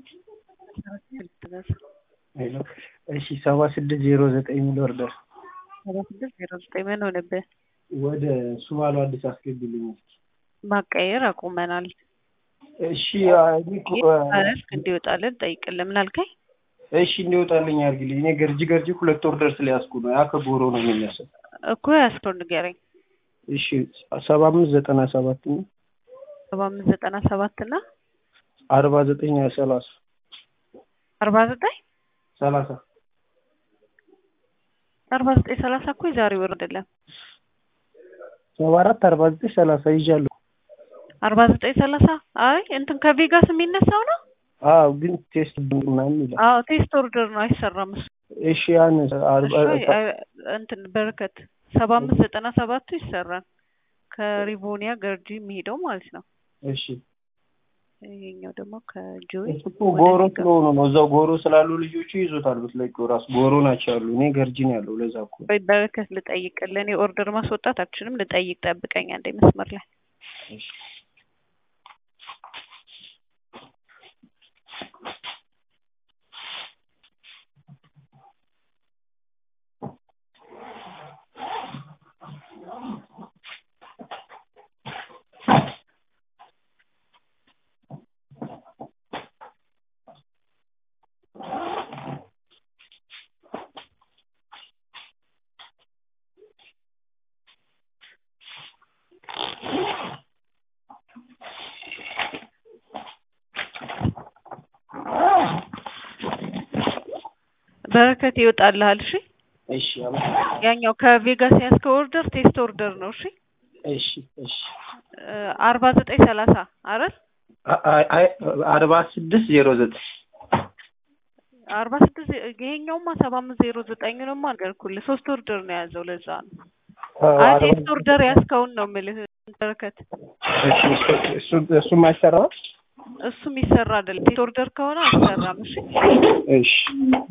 እሺ ሰባ ስድስት ዜሮ ዘጠኝ የሚል ኦርደር ሰባ ስድስት ዜሮ ዘጠኝ ምን ሆነብህ? ወደ ሱባሎ አዲስ አስገቢልኝ እስኪ። ማቀየር አቁመናል። እሺ አረፍክ እንዲወጣልን ጠይቅልን። ምን አልከኝ? እሺ እንዲወጣልኝ አድርግልኝ። እኔ ገርጂ ገርጂ ሁለት ኦርደር ስለያዝኩ ነው። ያ ከጎሮ ነው የሚነሳው። እኮ ያስከው ንገረኝ። እሺ ሰባ አምስት ዘጠና ሰባት ነው ሰባ አምስት ዘጠና ሰባት እና አርባ ዘጠኝ ሰላሳ አርባ ዘጠኝ ሰላሳ አርባ ዘጠኝ ሰላሳ እኮ የዛሬ ወር አይደለም። ሰባ አራት አርባ ዘጠኝ ሰላሳ ይዣለሁ። አርባ ዘጠኝ ሰላሳ አይ እንትን ከቬጋስ የሚነሳው ነው። አዎ ግን ቴስት ምናምን ይላል። አዎ ቴስት ኦርደር ነው አይሰራም እሱ። እሺ ያን አርባ እሺ፣ አይ- እንትን በረከት ሰባ አምስት ዘጠና ሰባቱ ይሰራል ከሪቮኒያ ገርጂ የሚሄደው ማለት ነው። እሺ ይሄኛው ደግሞ ከጆይ እሱ እኮ ጎሮ ስለሆኑ ነው። እዛው ጎሮ ስላሉ ልጆቹ ይዞታል። ብትለቂው ራሱ ጎሮ ናቸው ያሉ። እኔ ገርጂ ነው ያለው። ለዛ እኮ ወይ በረከት ልጠይቅልህ። እኔ ኦርደር ማስወጣት አልችልም። ልጠይቅ፣ ጠብቀኝ አንዴ መስመር ላይ እሺ በረከት ይወጣልሃል። እሺ እሺ አመሰግናለሁ። ያኛው ከቬጋስ ያዝከው ኦርደር ቴስት ኦርደር ነው። እሺ እሺ እሺ አርባ ዘጠኝ ሰላሳ አይደል? አይ አይ አርባ ስድስት ዜሮ ዘጠኝ አርባ ስድስት ይሄኛውማ ሰባ አምስት ዜሮ ዘጠኝ ነው አልገርኩልህ። ሶስት ኦርደር ነው የያዘው ለዛ ነው። አይ ቴስት ኦርደር ያዝከውን ነው የምልህ በረከት። እሺ እሱ እሱም አይሰራም። እሱም ይሰራ አይደለም ቴስት ኦርደር ከሆነ አይሰራም። እሺ እሺ